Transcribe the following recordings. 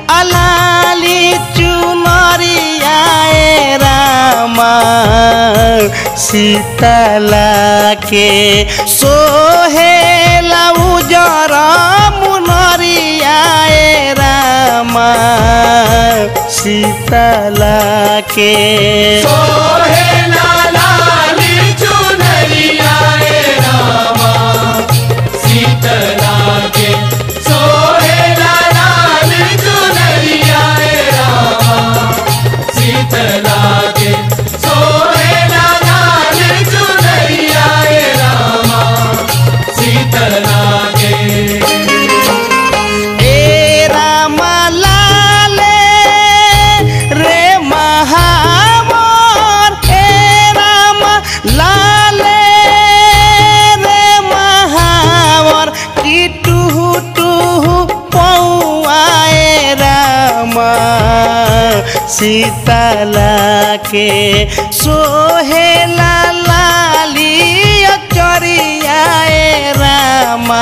अलाली चुनरियाए रामा सीतला के सोहेला उजर मुनरियाए रामा सीतला के सोहेला लाली चुनरिया ए रामा सीतला के सोहेला लाली चुनरिया ए रामा सीतला के सोहेला लाली चुनरिया ए रामा सीतला के ए रामा लाले रे महावर ए रामा लाले रे महावर की टूहू टूहू पौआए रामा सीतला के सोहेला लाली चरियाए रामा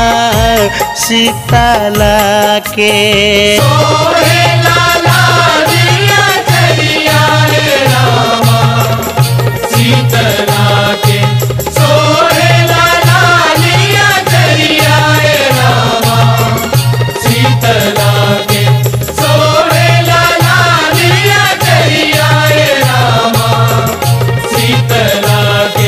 सीतला के सोहेला लालिया चलिया रे रामा सीतला के सोहेला लालिया चलिया रे रामा सीतला के सोहेला लालिया चलिया रे रामा सीतला के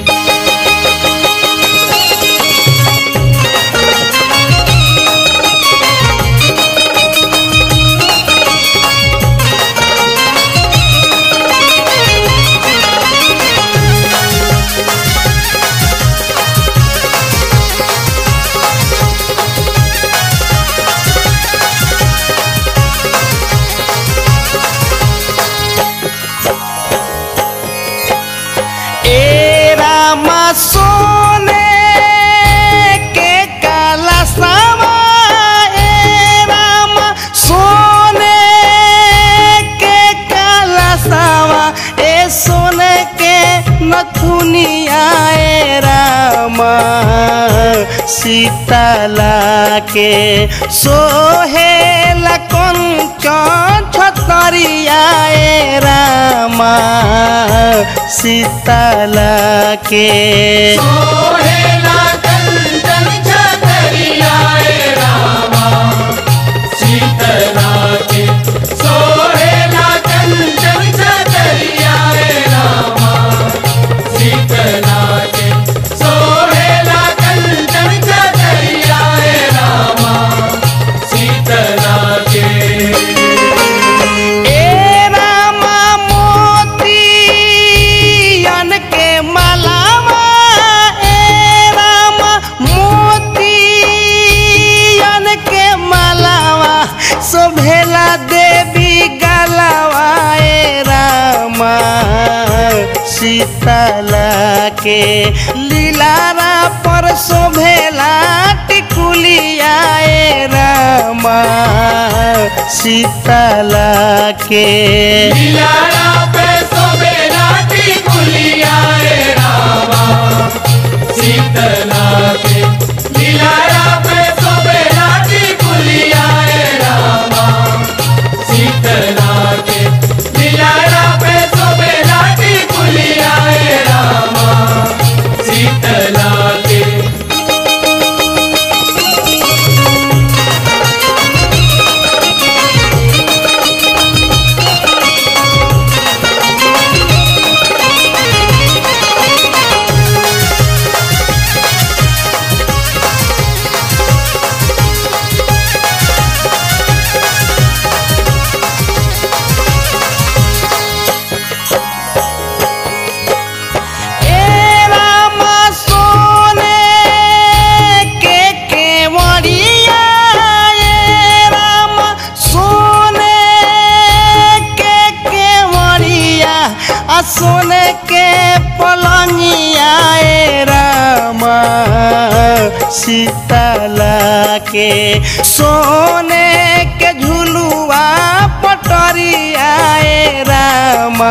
ए रामा सोने के काला सावा ए रामा सोने के काला सावा ए सोने के नथुनिया ए रामा सीतला के सोहेला कंचन छतरिया ए रामा सीतला के सोहेला कंचन छतरिया रे रामा सीतला के सोहेला कंचन छतरिया रे रामा सीतला के सोहेला कंचन छतरिया रे रामा सीतला के ए रामा मोतियन के मलावा ए रामा मोतियन के मलावा शोभेला देवी गलावा ए रामा सीतला के लीलारा पर शोभेला टिकुलिया ए रामा सीतला के लीलारा पे सोबेला टिकुलिया रे रामा सीतला के लीलारा पे सोबेला टिकुलिया रे रामा सीतला के लीलारा पे सोबेला टिकुलिया रे रामा सीतला के ए रामा सोने के केवड़िया ए रामा सोने के केवड़िया आ सोने के पलंगिया ए रामा सीतला के सोने के झुलुआ पटरिया ए रामा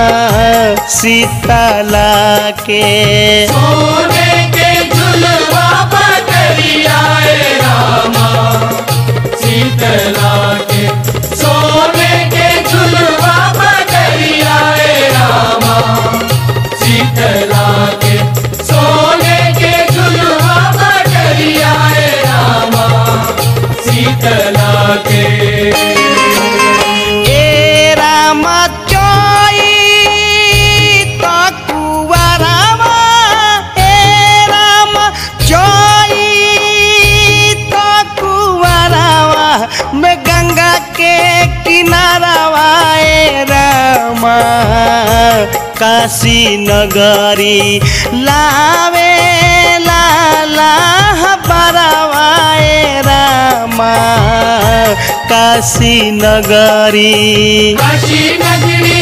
सीतला के सोने के झुलवा पटरिया रे रामा सीतला के शीतला के ए राम चोई तो कुवरवा ए राम चोई तो कुवरवा में गंगा के किनारवा ए रामा काशी नगरी लावे लाला बरवा ए रामा काशी नगरी काशी नगरी